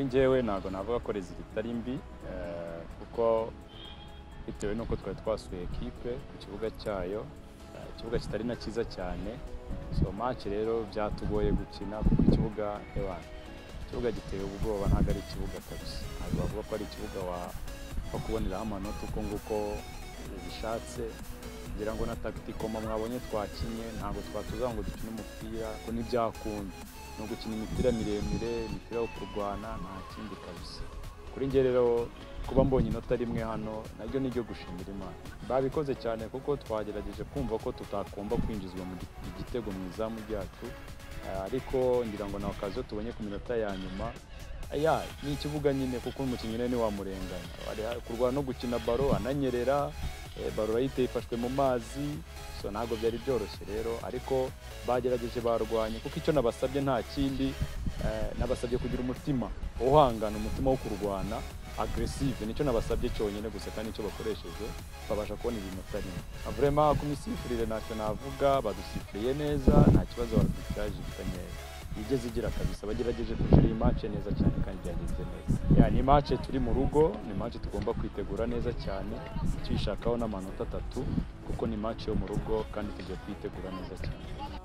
njyewe ntabwo navuga ko rezida itari mbi eh, kuko bitewe n'uko twari twasuye ekipe ku kibuga cyayo eh, ikibuga kitari na cyiza cyane so match rero byatugoye gukina kuko ikibuga ebana ikibuga giteye ubwoba ntabwo ari ikibuga kabisa ntabwo bavuga ko ari ikibuga wa wo kuboneraho amanota uko nguko bishatse ngira ngo na tagitikoma mwabonye twakinye ntabwo twatuzaga ngo dukine umupira ko ntibyakunda ni ugukina imipira miremire imipira yo kurwana nta kindi kabisa kuri njye rero kuba mbonye inota rimwe hano naryo ni ryo gushimira imana babikoze cyane kuko twagerageje kumva ko tutakomba kwinjizwa mu gi- igitego mu izamu ryacu Ah, ariko ngira ngo nawe akazi tubonye ku minota ya nyuma ya ni ikibuga nyine kuko umukinnyi rero ntiwamurenganya Ari ha- kurwana no gukina baro ananyerera eh, baro urayiteye ifashwe mu mazi so ntabwo byari byoroshye rero ariko bagerageje barwanye kuko icyo nabasabye nta kindi eh, nabasabye kugira umutima uhangana umutima wo kurwana agresive nicyo nabasabye cyonyine gusa kandi nicyo bakoresheje babasha kubona ibintu atari vrema ku misifurire ntacyo navuga badusifuriye neza nta kibazo arbitrage ifitanye igeze igira kabisa bagerageje kugira iyi match neza cyane kandi byagenze neza ya ni match turi mu rugo ni match tugomba kwitegura neza cyane tuyishakaho n'amanota atatu kuko ni match yo mu rugo kandi tugiye kuyitegura neza cyane